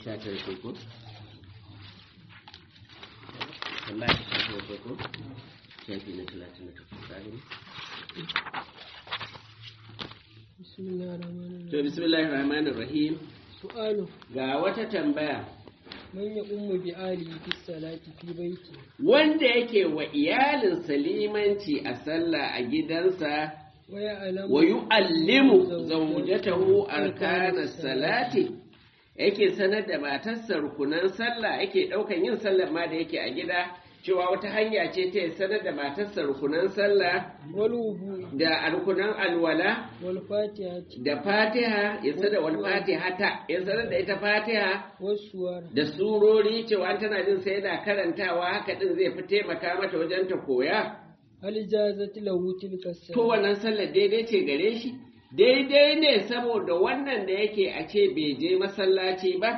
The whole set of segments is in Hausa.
sha tara ce ko tambaya ta sha tara ce ko shafi na talatin da takwas ka gani bismillahirrahmanirrahim to bismillahir rahmanir rahim su'alu ga wata tambaya man ya ummu bi ali fi salati fi baiti wanda yake wa iyalinsa limanci a sallah a gidansa wa ya alamu wa yu'allimu zawjatahu arkana salati yake sanar da matarsa rukunan sallah yake daukan yin sallar ma da yake a gida cewa wata hanya ce ta ya sanar da matarsa rukunan sallah wal wudu da rukunan alwala wal fatihati da fatiha ya sanar wal fatiha ta ya sanar da ita fatiha was suwar da surori cewa tana jin sai yana karantawa haka din zai fi taimaka mata wajen ta koya hal jazat lahu tilka to salat wannan sallar daidai ce gare shi daidai ne saboda wannan da yake a ce bai je masallaci ba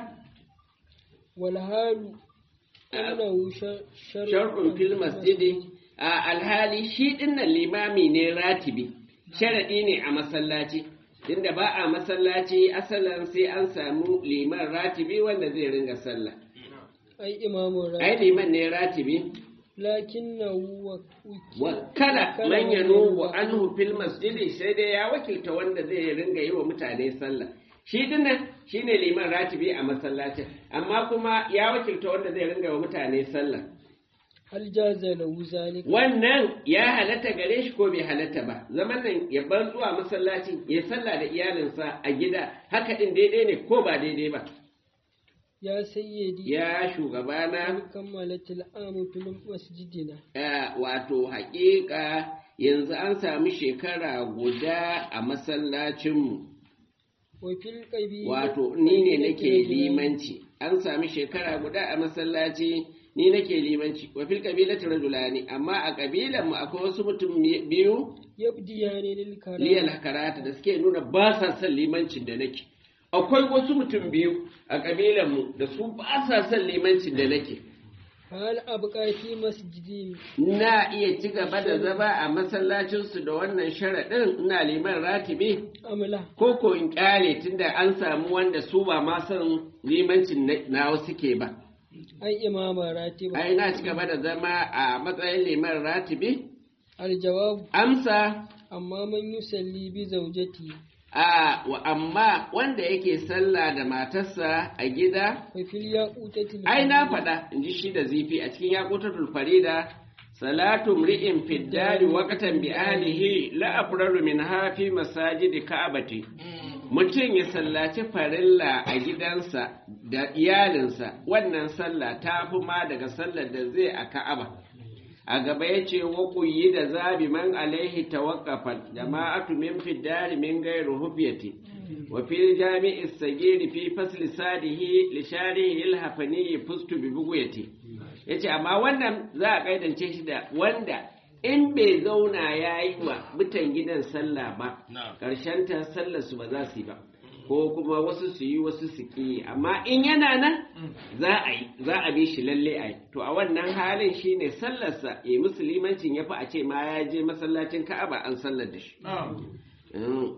wal halu annahu shar'un fil masjidi a alhali shi dinnan limami ne ratibi sharadi ne a masallaci inda ba a masallaci asalan sai an samu liman ratibi wanda zai ringa sallah ai imamu ai ra liman ne ratibi lakinnahu wa wakala man yanubu anhu fil masjidi sai dai ya wakilta wanda zai ringa yi wa mutane sallah shi dinnan shine liman ratibi a masallacin amma kuma ya wakilta wanda zai ringa wa mutane sallah hal jaza lahu zalika wannan ya halatta gare shi ko bai halatta ba zaman nan ya bar zuwa masallaci ya sallah da iyalinsa a gida haka din daidai ne ko ba daidai ba ya sayyidi ya shugabana an kammalatil amu fil masjidina Eh, wato haƙiƙa yanzu an sami shekara guda a masallacinmu wa fil qabili wato ni ne nake limanci an sami shekara guda a masallaci ni nake limanci wa fil qabilati rajulani amma a kabilan mu akwai wasu mutum biyu yabdiyani lil karam liyal karata da suke nuna ba sa son limancin da nake akwai wasu mutum biyu a kabilan mu da su ba sa son limancin da nake hal abqa fi masjidi na iya ci gaba da zama a masallacinsu da wannan sharaɗin ina liman ratibi amla ko ko in ƙyale tunda an samu wanda su ba ma son limancin na- nawa suke ba ai imama ratiba ai na ci gaba da zama a matsayin liman ratibi al jawab amsa amma man yusalli bi zawjati a wa amma wanda yake sallah da matarsa a gida wa fil yaqutati ai na faɗa in ji shi da zifi a cikin yaƙutatul farida salatu mri'in fiddari waqtan bi ahlihi la afraru min hafi masajidi ka'abati mutum ya sallaci farilla a gidansa da iyalinsa wannan sallah ta fi ma daga sallar da zai a ka'aba a gaba ya ce wa kuyi da zabi man alaihi tawaqqafat jama'atu min fiddari min gairu hufiyati wa fi jami'i sagiri fi fasli sadihi li sharihi il hafani fustu bi buguyati yace amma wannan za a kaidance shi da wanda in bai zauna yayi wa mutan gidan sallah ba karshen ta sallar su ba za su yi ba ko kuma wasu su yi wasu su ki amma in yana nan za a yi za a bi shi lalle a yi to a wannan halin shine sallarsa ya musulmancin ya fi a ce ma ya je masallacin ka'aba an sallar da shi Mm.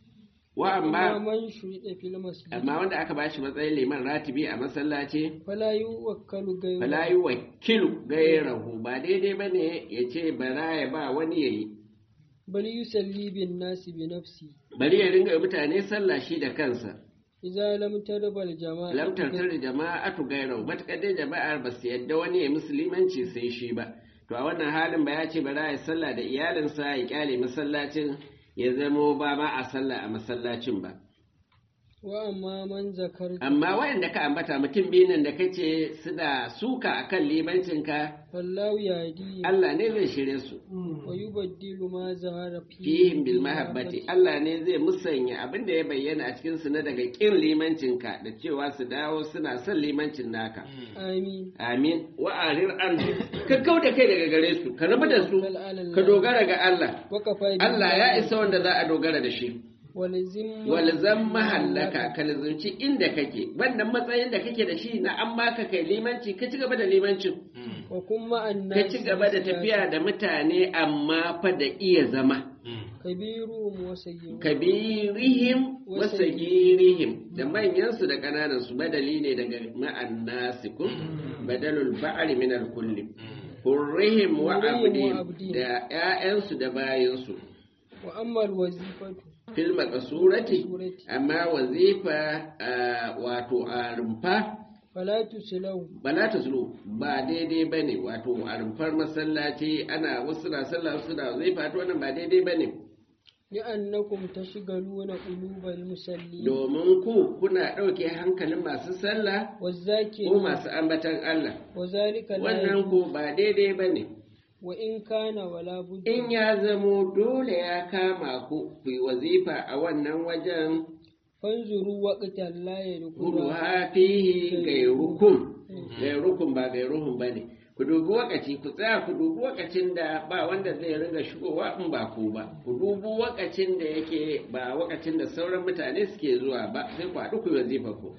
wa amma amma man shurida fil masjid amma wanda aka bashi matsayin liman ratibi a masallaci fala yuwakkalu ghayru fala yi wakilu gairahu ba daidai ba ne ya ce bara ya ba wani ya yi bal yusalli bin nasi bi nafsi bari ya ringa mutane sallah shi da kansa idza lam tarbal jama'a lam tartar jama'atu gairahu matuƙar dai jama'ar ba su yadda wani ya musulmanci sai shi ba to a wannan halin ba ya ce bara ya sallah da iyalinsa ya kyale masallacin ya zamo ba ma a sallah a masallacin ba wa amma man zakarta amma waɗanda ka ambata mutum biyu nan da kace suna suka akan limancinka fallahu yadi Allah ne zai shirye su wa yubaddilu ma zahara fihim bil mahabbati Allah ne zai musanya abin da ya bayyana a cikin su na daga kin limancinka da cewa su dawo suna son limancin naka amin amin wa arir an ka kauda kai daga gare su ka rabu da su ka dogara ga Allah wa kafa Allah ya isa wanda za a dogara da shi walzim walzam mahallaka ka lazumci inda kake wannan matsayin da kake da shi na an baka kai limanci ka ci gaba da limancin wa kuma ka ci gaba da tafiya da mutane amma fa da iya zama kabiruhum wa sayyiruhum kabirihim wa sagirihim da manyansu da ƙananan su badali ne daga ma'an nasikun badalul ba'ri min al kulli hurrihim wa Hurrihim wa abdihim abdihim. da ƴaƴansu da bayansu wa amma alwazifatu fil maqsurati surati amma wazifa ah, wato a rumfa fala tuslahu bala ta zulu ba daidai ba ne wato a rumfar masallaci ana wasu na sallah wasu na zai fata wannan ba daidai ba ne li'annakum tashghaluna qulubal musallin domin ku kuna ɗauke hankalin masu sallah ko wazakirin masu ambatan Allah wa zalika la wannan yajuz. ku ba daidai ba ne wa in kana wala budda in ya zamo dole ya kama ku ku yi wazifa a wannan wajen fanzuru waqtan la kudu yadkhulu hafihi gairukum gairukum ba gairuhum ba ne ku dubi wakaci ku tsaya ku dubi wakacin da ba wanda zai riga shigowa in ba ku ba ku dubi wakacin da yake ba wakacin da sauran mutane suke zuwa ba sai ku haɗu ku yi wazifa ku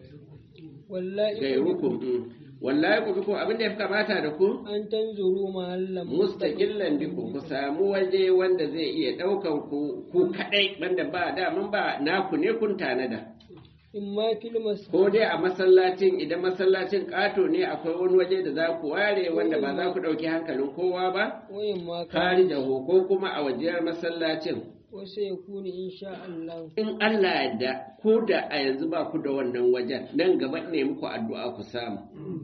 wallahi gairukum mm. wallahi ku bi ko abin da ya fi kamata da ku an tanzuru mahallan mustaqillan biku ku samu waje wanda zai iya ɗaukan ku ku kaɗai wanda ba daman ba naku ne kun tanada in ma fil masjid ko dai a masallacin idan masallacin ƙato ne akwai wani waje da za ku ware wanda ba za ku ɗauki hankalin kowa ba wa in ma kari da ko kuma a wajiyar masallacin wa sayakunu insha Allah in Allah yadda ko da a yanzu ba ku da wannan wajen nan gaba ne muku addu'a ku samu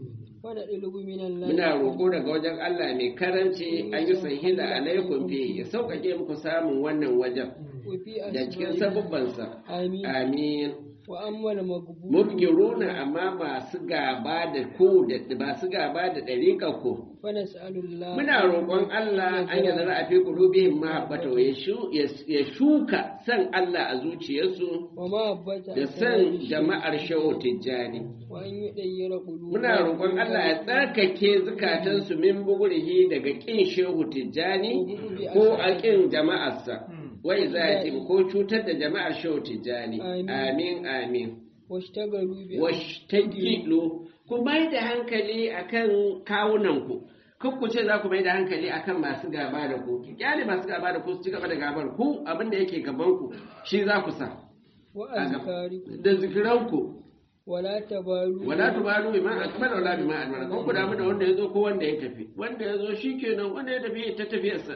wa da dilugu minan muna roƙo daga wajen Allah mai karanci an yi sahila alaikum fi ya sauƙaƙe muku samun wannan wajen wa fi da cikin asbabi sabubbansa amin amin wa amma al maqbul mubgiruna amma masu gaba da ku da masu gaba da ɗariƙar ku fa nas'alullah Muna roƙon Allah an yi zara a fi ƙulubihim mahabbata ya shu- ya shuka san Allah a zuciyarsu wa ma abbata da san jama'ar shawo tijjani. wa an yudayyira qulub Muna roƙon Allah ya tsarkake zukatansu min bugurihi daga ƙin shehu tijjani ko a ƙin jama'arsa. Wai za ya ce ko cutar da jama'ar shehu tijjani. Amin amin. washtagalu bi Washtagilu ku mai da hankali akan kawunanku. Kan ku ce za ku mai da hankali akan masu gaba da ku. Ki kyale masu gaba da ku su ci gaba da gabar ku abin da yake gaban ku shi za ku sa. wa azkarikum Da zikiranku wala tabalu wala tubalu bima akmala wala bima admara kan ku damu da wanda ya zo ko wanda ya tafi wanda ya zo shikenan wanda ya tafi ta tafiyarsa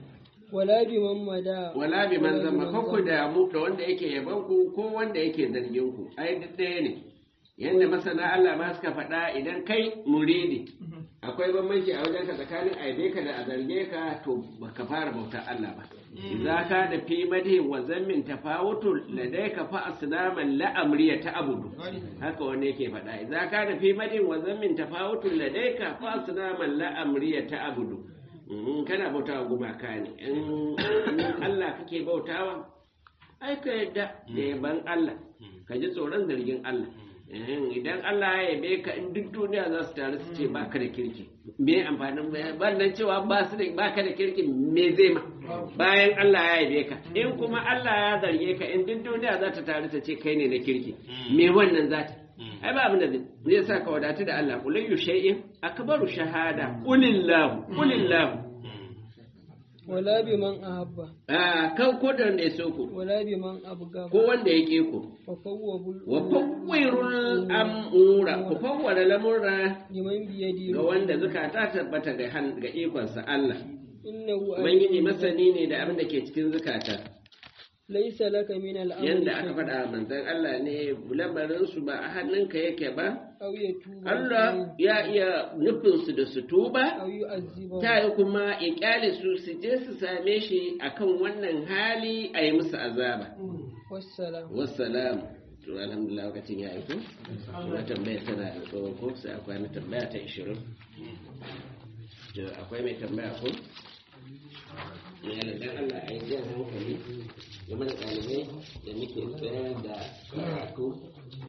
wala biman mada wala bi man zama kan ku damu da wanda yake yaban ku ko wanda yake zargin ku ai duk ɗaya ne yanda masana Allah ma suka faɗa idan kai muridi akwai bambanci a wajenka tsakanin aibe ka da a zarge ka to baka fara bautar Allah ba idza ka da fi madhin wa zammin tafawutul ladayka fa asnaman la amriya ta abudu haka wani yake faɗa idza ka da fi madhin wa zammin tafawutul ladayka fa asnaman la amriya ta abudu Mhm, kana bautawa gumaka ne in in Allah kake bautawa ai ka yadda da yaban Allah ka ji tsoron zargin Allah Ehem, idan Allah ya yabe ka in duk duniya za su taru su ce ba ka da kirki me amfanin wannan cewa ba su da ba ka da kirki me zai ma bayan Allah ya yabe ka in kuma Allah ya zarge ka in duk duniya za ta taru ta ce kai ne na kirki me wannan za ta ai ba abin da zai zai sa ka wadatu da Allah kullu shay'in akbaru shahada qulillahu qulillahu wala biman ahabba ah kan ko da wanda ya so ku wala biman abga ko wanda ya ke ku wa fawwabul wa fawwirul amura ku fawwara lamurra liman biyadi ga wanda zukata tabbata ga han ga ikonsa Allah innahu ubangiji masani ne da abin da ke cikin zukata laysa laka min al-amri yanda aka faɗa manzon Allah ne lamarin su ba a hannunka yake ba aw yatuba Allah ya iya nufin su da su tuba aw yu'azziba ta yi kuma ya kyale su su je su same shi akan wannan hali a yi musu azaba wassalam wassalam to alhamdulillah lokacin ya aiko na tambaya tana da tsohon ko sai akwai na tambaya ta 20 to akwai mai tambaya ko yana dan Allah a yi jan hankali game da ɗalibai da muke tsayar da karatu